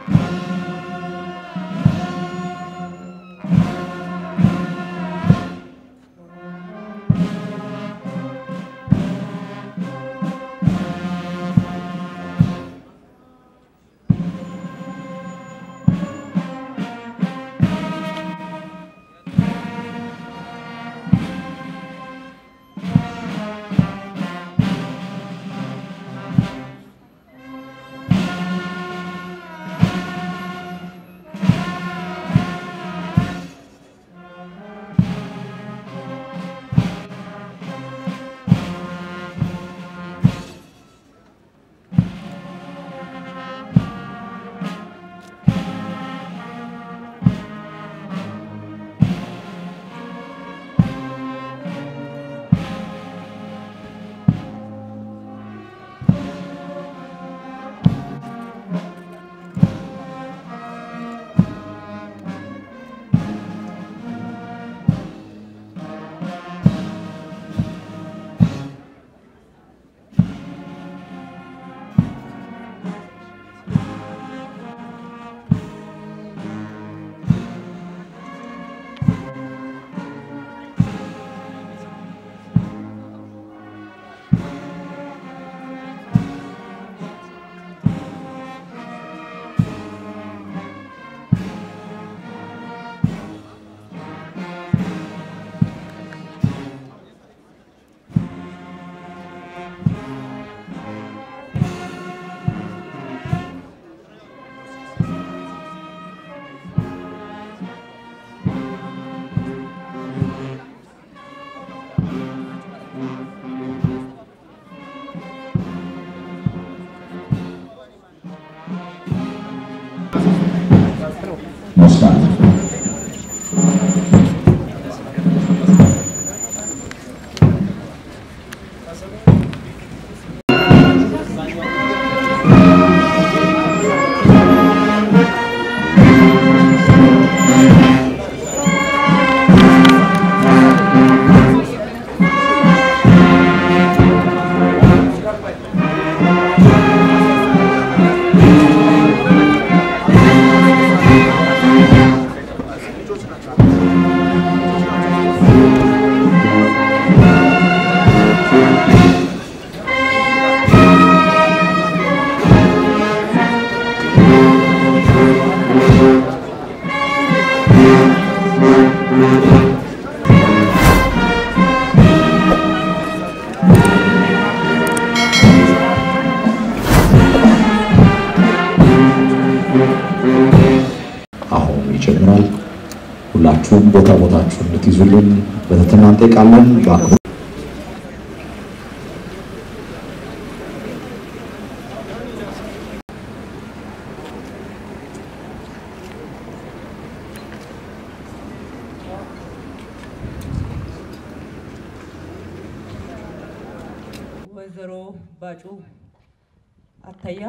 መስራት አሁን ይጀምራል። ሁላችሁም ቦታ ቦታችሁን እንድትይዙልን በትህትና እንጠይቃለን። በአክብሮት ወይዘሮ ባጩ አታያ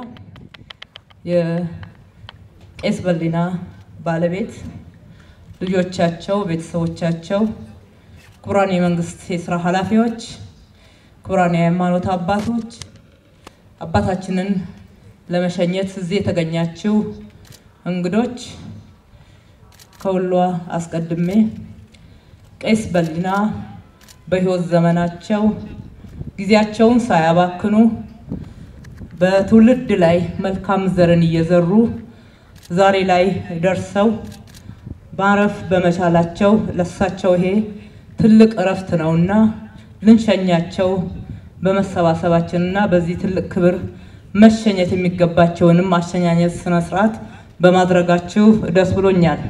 የቄስ በሊና ባለቤት፣ ልጆቻቸው፣ ቤተሰቦቻቸው፣ ክቡራን የመንግስት የስራ ኃላፊዎች፣ ክቡራን የሃይማኖት አባቶች፣ አባታችንን ለመሸኘት እዚህ የተገኛችው እንግዶች፣ ከሁሉ አስቀድሜ ቄስ በሊና በህይወት ዘመናቸው ጊዜያቸውን ሳያባክኑ በትውልድ ላይ መልካም ዘርን እየዘሩ ዛሬ ላይ ደርሰው ማረፍ በመቻላቸው ለሳቸው ይሄ ትልቅ እረፍት ነውና ልንሸኛቸው በመሰባሰባችንና በዚህ ትልቅ ክብር መሸኘት የሚገባቸውንም አሸኛኘት ስነ ስርዓት በማድረጋችሁ ደስ ብሎኛል።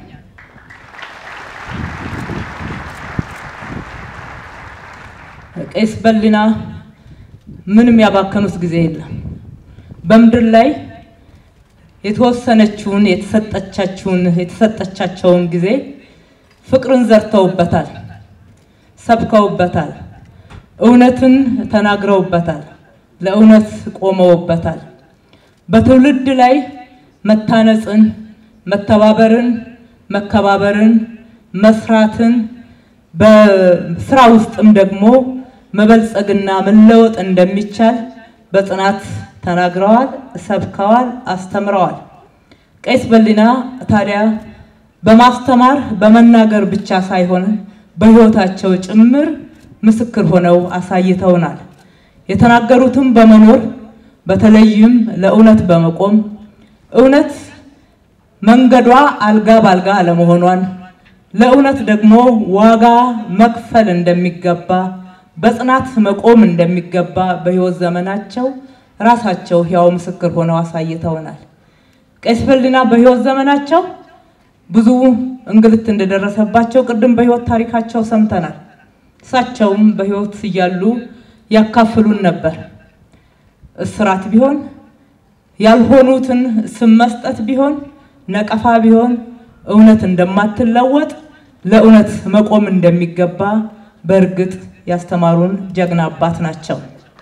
ቄስ በሊና ምንም ያባከኑት ጊዜ የለም። በምድር ላይ የተወሰነችውን የተሰጠቻችውን የተሰጠቻቸውን ጊዜ ፍቅርን ዘርተውበታል፣ ሰብከውበታል፣ እውነትን ተናግረውበታል፣ ለእውነት ቆመውበታል። በትውልድ ላይ መታነጽን፣ መተባበርን፣ መከባበርን፣ መስራትን በስራ ውስጥም ደግሞ መበልጸግና መለወጥ እንደሚቻል በጽናት ተናግረዋል፣ ሰብከዋል፣ አስተምረዋል። ቄስ በሊና ታዲያ በማስተማር በመናገር ብቻ ሳይሆን በሕይወታቸው ጭምር ምስክር ሆነው አሳይተውናል። የተናገሩትም በመኖር በተለይም ለእውነት በመቆም እውነት መንገዷ አልጋ ባልጋ አለመሆኗን ለእውነት ደግሞ ዋጋ መክፈል እንደሚገባ በጽናት መቆም እንደሚገባ በሕይወት ዘመናቸው ራሳቸው ሕያው ምስክር ሆነው አሳይተውናል። ቄስ በሊና በሕይወት ዘመናቸው ብዙ እንግልት እንደደረሰባቸው ቅድም በሕይወት ታሪካቸው ሰምተናል። እሳቸውም በሕይወት እያሉ ያካፍሉን ነበር። እስራት ቢሆን ያልሆኑትን ስም መስጠት ቢሆን ነቀፋ ቢሆን እውነት እንደማትለወጥ ለእውነት መቆም እንደሚገባ በእርግጥ ያስተማሩን ጀግና አባት ናቸው።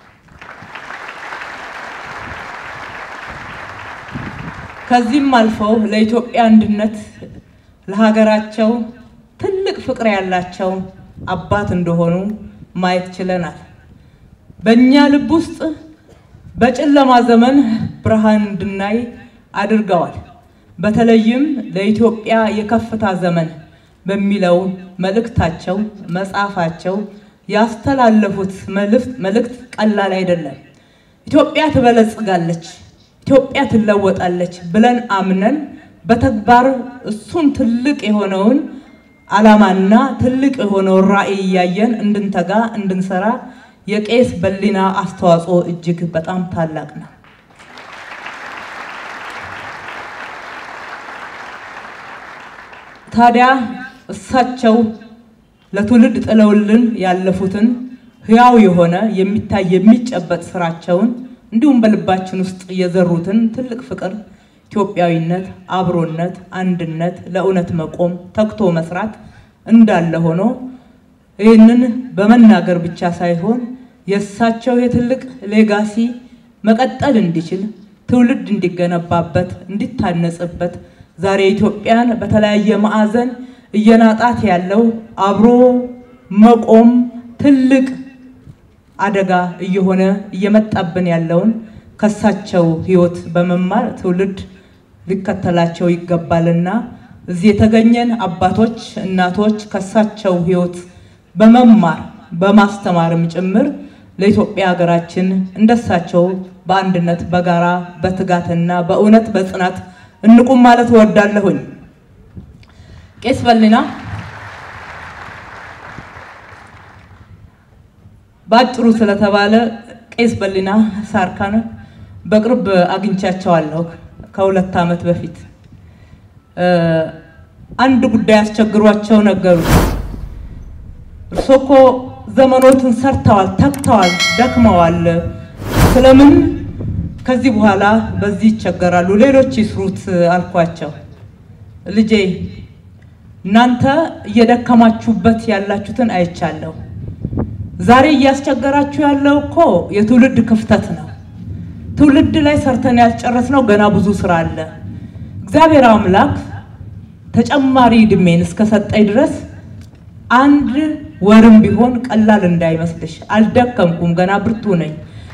ከዚህም አልፈው ለኢትዮጵያ አንድነት ለሀገራቸው ትልቅ ፍቅር ያላቸው አባት እንደሆኑ ማየት ችለናል። በእኛ ልብ ውስጥ በጨለማ ዘመን ብርሃን እንድናይ አድርገዋል። በተለይም ለኢትዮጵያ የከፍታ ዘመን በሚለው መልእክታቸው መጽሐፋቸው ያስተላለፉት መልእክት ቀላል አይደለም። ኢትዮጵያ ትበለጽጋለች፣ ኢትዮጵያ ትለወጣለች ብለን አምነን በተግባር እሱን ትልቅ የሆነውን ዓላማና ትልቅ የሆነውን ራዕይ እያየን እንድንተጋ እንድንሰራ የቄስ በሊና አስተዋጽኦ እጅግ በጣም ታላቅ ነው። ታዲያ እሳቸው ለትውልድ ጥለውልን ያለፉትን ሕያው የሆነ የሚታይ የሚጨበጥ ስራቸውን እንዲሁም በልባችን ውስጥ የዘሩትን ትልቅ ፍቅር፣ ኢትዮጵያዊነት፣ አብሮነት፣ አንድነት፣ ለእውነት መቆም፣ ተግቶ መስራት እንዳለ ሆኖ ይህንን በመናገር ብቻ ሳይሆን የእሳቸው የትልቅ ሌጋሲ መቀጠል እንዲችል ትውልድ እንዲገነባበት እንዲታነጽበት ዛሬ ኢትዮጵያን በተለያየ ማዕዘን እየናጣት ያለው አብሮ መቆም ትልቅ አደጋ እየሆነ እየመጣብን ያለውን ከሳቸው ሕይወት በመማር ትውልድ ሊከተላቸው ይገባልና እዚህ የተገኘን አባቶች፣ እናቶች ከሳቸው ሕይወት በመማር በማስተማርም ጭምር ለኢትዮጵያ ሀገራችን እንደሳቸው በአንድነት በጋራ በትጋትና በእውነት በጽናት እንቁም ማለት እወዳለሁኝ። ቄስ በሊና በአጭሩ ስለተባለ ቄስ በሊና ሳርካን በቅርብ አግኝቻቸዋለሁ። ከሁለት ዓመት በፊት አንድ ጉዳይ አስቸግሯቸው ነገሩ። እርሶ እኮ ዘመኖትን ሰርተዋል፣ ተግተዋል፣ ደክመዋል። ስለምን ከዚህ በኋላ በዚህ ይቸገራሉ? ሌሎች ይስሩት አልኳቸው። ልጄ እናንተ እየደከማችሁበት ያላችሁትን አይቻለሁ። ዛሬ እያስቸገራችሁ ያለው እኮ የትውልድ ክፍተት ነው። ትውልድ ላይ ሰርተን ያልጨረስነው ገና ብዙ ስራ አለ። እግዚአብሔር አምላክ ተጨማሪ እድሜን እስከሰጠኝ ድረስ አንድ ወርም ቢሆን ቀላል እንዳይመስልሽ። አልደከምኩም፣ ገና ብርቱ ነኝ።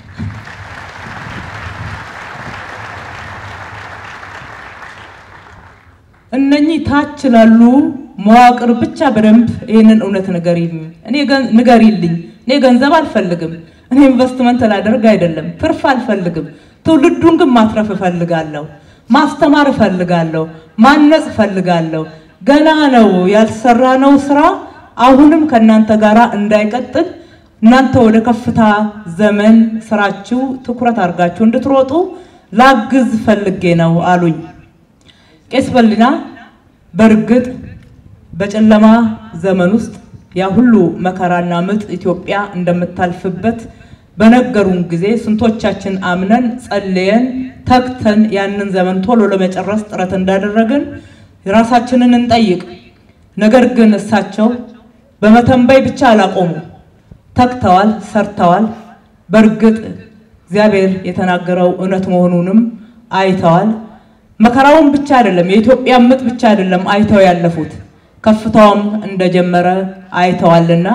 እነኚህ ታች ላሉ መዋቅር ብቻ በደንብ ይህንን እውነት ንገሪልኝ፣ እኔ ንገሪልኝ። እኔ ገንዘብ አልፈልግም። እኔ ኢንቨስትመንት ላደርግ አይደለም፣ ትርፍ አልፈልግም። ትውልዱን ግን ማትረፍ እፈልጋለሁ፣ ማስተማር እፈልጋለሁ፣ ማነጽ እፈልጋለሁ። ገና ነው ያልሰራነው ስራ አሁንም ከእናንተ ጋር እንዳይቀጥል እናንተ ወደ ከፍታ ዘመን ስራችሁ ትኩረት አድርጋችሁ እንድትሮጡ ላግዝ ፈልጌ ነው አሉኝ። ቄስ በሊና በእርግጥ በጨለማ ዘመን ውስጥ ያ ሁሉ መከራና ምጥ ኢትዮጵያ እንደምታልፍበት በነገሩን ጊዜ ስንቶቻችን አምነን ጸልየን ተግተን ያንን ዘመን ቶሎ ለመጨረስ ጥረት እንዳደረግን ራሳችንን እንጠይቅ። ነገር ግን እሳቸው በመተንበይ ብቻ አላቆሙ፣ ተግተዋል፣ ሰርተዋል። በእርግጥ እግዚአብሔር የተናገረው እውነት መሆኑንም አይተዋል። መከራውን ብቻ አይደለም የኢትዮጵያ ምጥ ብቻ አይደለም አይተው ያለፉት ከፍታውም እንደጀመረ አይተዋልና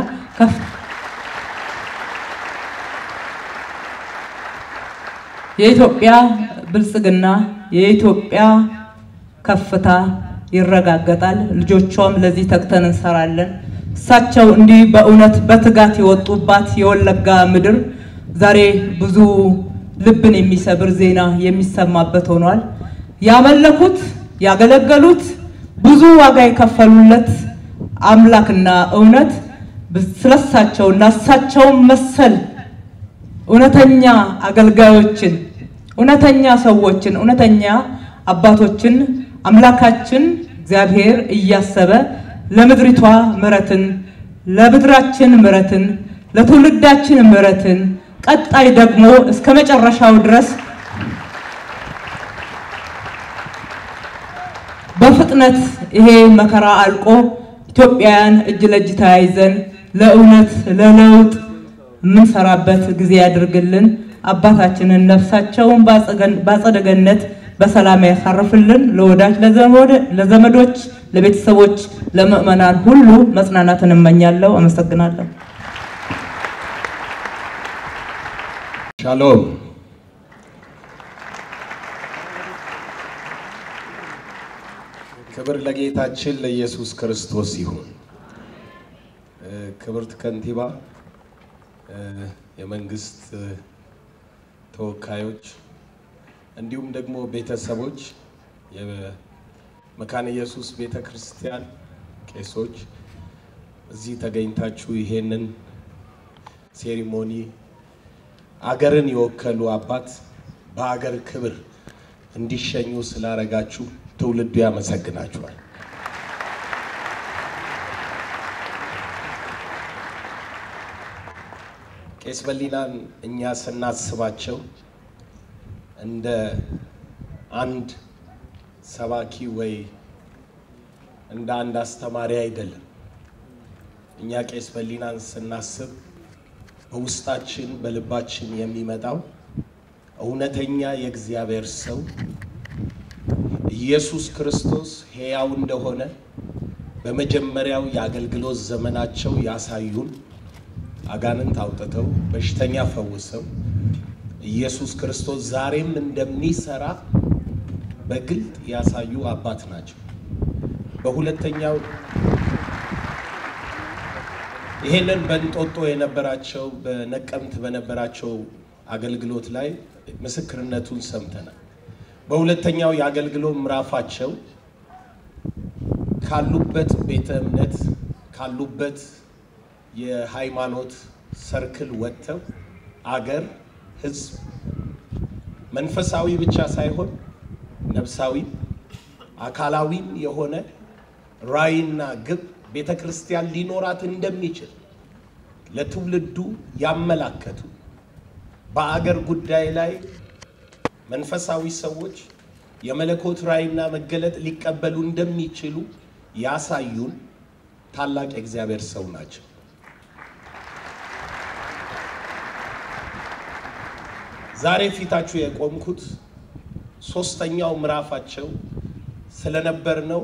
የኢትዮጵያ ብልጽግና የኢትዮጵያ ከፍታ ይረጋገጣል። ልጆቿም ለዚህ ተግተን እንሰራለን። እሳቸው እንዲህ በእውነት በትጋት የወጡባት የወለጋ ምድር ዛሬ ብዙ ልብን የሚሰብር ዜና የሚሰማበት ሆኗል። ያመለኩት ያገለገሉት ብዙ ዋጋ የከፈሉለት አምላክና እውነት ስለሳቸውና እሳቸውን መሰል እውነተኛ አገልጋዮችን፣ እውነተኛ ሰዎችን፣ እውነተኛ አባቶችን አምላካችን እግዚአብሔር እያሰበ ለምድሪቷ ምሕረትን ለምድራችን ምሕረትን ለትውልዳችን ምሕረትን ቀጣይ ደግሞ እስከ መጨረሻው ድረስ በፍጥነት ይሄ መከራ አልቆ ኢትዮጵያውያን እጅ ለእጅ ተያይዘን ለእውነት ለለውጥ የምንሰራበት ጊዜ ያድርግልን። አባታችንን ነፍሳቸውን በአጸደ ገነት በሰላም ያሳርፍልን። ለወዳጅ ለዘመዶች፣ ለቤተሰቦች፣ ለምዕመናን ሁሉ መጽናናትን እመኛለሁ። አመሰግናለሁ። ሻሎም ክብር ለጌታችን ለኢየሱስ ክርስቶስ ይሁን። ክብርት ከንቲባ፣ የመንግስት ተወካዮች፣ እንዲሁም ደግሞ ቤተሰቦች፣ የመካነ ኢየሱስ ቤተ ክርስቲያን ቄሶች እዚህ ተገኝታችሁ ይሄንን ሴሪሞኒ አገርን የወከሉ አባት በአገር ክብር እንዲሸኙ ስላረጋችሁ ትውልዱ ያመሰግናችኋል። ቄስ በሊናን እኛ ስናስባቸው እንደ አንድ ሰባኪ ወይ እንደ አንድ አስተማሪ አይደለም። እኛ ቄስ በሊናን ስናስብ በውስጣችን በልባችን የሚመጣው እውነተኛ የእግዚአብሔር ሰው ኢየሱስ ክርስቶስ ሕያው እንደሆነ በመጀመሪያው የአገልግሎት ዘመናቸው ያሳዩን፣ አጋንንት አውጥተው በሽተኛ ፈውሰው ኢየሱስ ክርስቶስ ዛሬም እንደሚሰራ በግልጥ ያሳዩ አባት ናቸው። በሁለተኛው ይሄንን በእንጦጦ የነበራቸው በነቀምት በነበራቸው አገልግሎት ላይ ምስክርነቱን ሰምተናል። በሁለተኛው የአገልግሎት ምዕራፋቸው ካሉበት ቤተ እምነት ካሉበት የሃይማኖት ሰርክል ወጥተው አገር፣ ሕዝብ መንፈሳዊ ብቻ ሳይሆን ነፍሳዊ አካላዊም የሆነ ራዕይና ግብ ቤተ ክርስቲያን ሊኖራት እንደሚችል ለትውልዱ ያመላከቱ በአገር ጉዳይ ላይ መንፈሳዊ ሰዎች የመለኮት ራዕይና መገለጥ ሊቀበሉ እንደሚችሉ ያሳዩን ታላቅ የእግዚአብሔር ሰው ናቸው። ዛሬ ፊታችሁ የቆምኩት ሶስተኛው ምዕራፋቸው ስለነበር ነው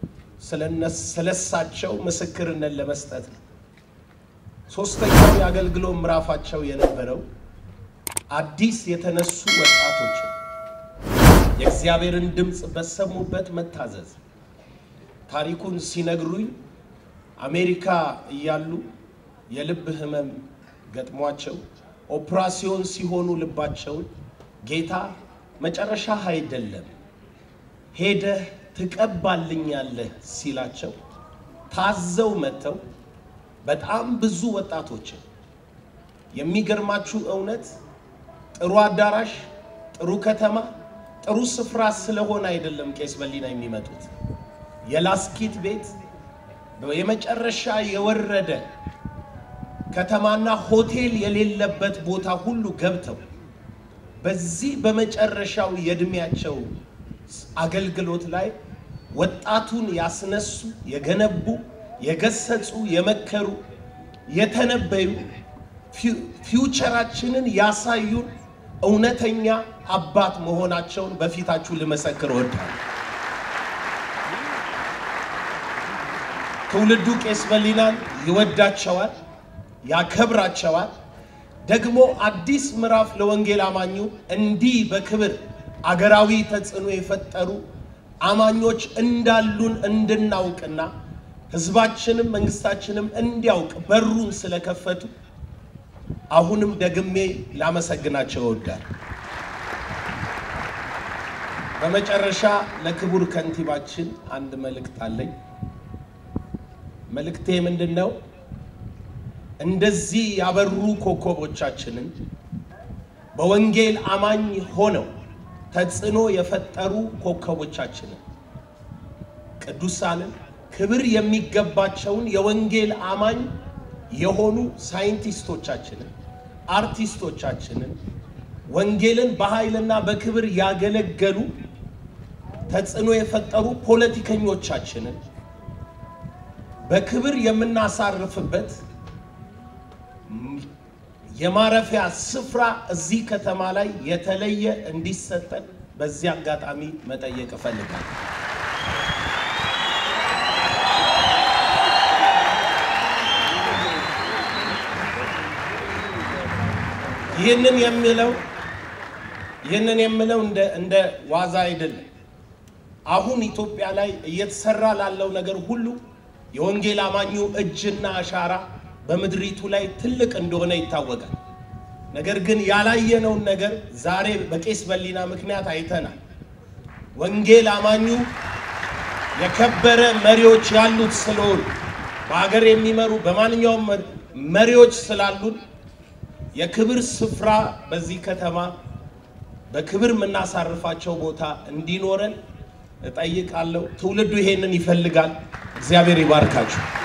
ስለሳቸው ምስክርነት ለመስጠት ነው። ሶስተኛው የአገልግሎት ምዕራፋቸው የነበረው አዲስ የተነሱ ወጣቶችን የእግዚአብሔርን ድምፅ በሰሙበት መታዘዝ። ታሪኩን ሲነግሩኝ አሜሪካ እያሉ የልብ ህመም ገጥሟቸው ኦፕራሲዮን ሲሆኑ ልባቸውን ጌታ መጨረሻህ አይደለም ሄደህ ትቀባልኛለህ ሲላቸው ታዘው መጥተው በጣም ብዙ ወጣቶችን የሚገርማችሁ እውነት ጥሩ አዳራሽ፣ ጥሩ ከተማ፣ ጥሩ ስፍራ ስለሆነ አይደለም ቄስ በሊና የሚመጡት የላስኪት ቤት የመጨረሻ የወረደ ከተማና ሆቴል የሌለበት ቦታ ሁሉ ገብተው በዚህ በመጨረሻው የእድሜያቸው አገልግሎት ላይ ወጣቱን ያስነሱ፣ የገነቡ፣ የገሰጹ፣ የመከሩ፣ የተነበዩ ፊውቸራችንን ያሳዩን እውነተኛ አባት መሆናቸውን በፊታችሁ ልመሰክር እወዳለሁ። ትውልዱ ቄስ በሊናን ይወዳቸዋል፣ ያከብራቸዋል። ደግሞ አዲስ ምዕራፍ ለወንጌል አማኙ እንዲህ በክብር አገራዊ ተጽዕኖ የፈጠሩ አማኞች እንዳሉን እንድናውቅና ህዝባችንም መንግስታችንም እንዲያውቅ በሩን ስለከፈቱ አሁንም ደግሜ ላመሰግናቸው እወዳለሁ። በመጨረሻ ለክቡር ከንቲባችን አንድ መልእክት አለኝ። መልእክቴ ምንድን ነው? እንደዚህ ያበሩ ኮከቦቻችንን በወንጌል አማኝ ሆነው ተጽዕኖ የፈጠሩ ኮከቦቻችንን ቅዱሳንን ክብር የሚገባቸውን የወንጌል አማኝ የሆኑ ሳይንቲስቶቻችንን፣ አርቲስቶቻችንን ወንጌልን በኃይልና በክብር ያገለገሉ ተጽዕኖ የፈጠሩ ፖለቲከኞቻችንን በክብር የምናሳርፍበት የማረፊያ ስፍራ እዚህ ከተማ ላይ የተለየ እንዲሰጠን በዚህ አጋጣሚ መጠየቅ እፈልጋለሁ። ይህንን የሚለው ይህንን የምለው እንደ እንደ ዋዛ አይደለም። አሁን ኢትዮጵያ ላይ እየተሰራ ላለው ነገር ሁሉ የወንጌል አማኙ እጅና አሻራ በምድሪቱ ላይ ትልቅ እንደሆነ ይታወቃል። ነገር ግን ያላየነውን ነገር ዛሬ በቄስ በሊና ምክንያት አይተናል። ወንጌል አማኙ የከበረ መሪዎች ያሉት ስለሆኑ በሀገር የሚመሩ በማንኛውም መሪዎች ስላሉን የክብር ስፍራ በዚህ ከተማ በክብር የምናሳርፋቸው ቦታ እንዲኖረን እጠይቃለሁ። ትውልዱ ይሄንን ይፈልጋል። እግዚአብሔር ይባርካችሁ።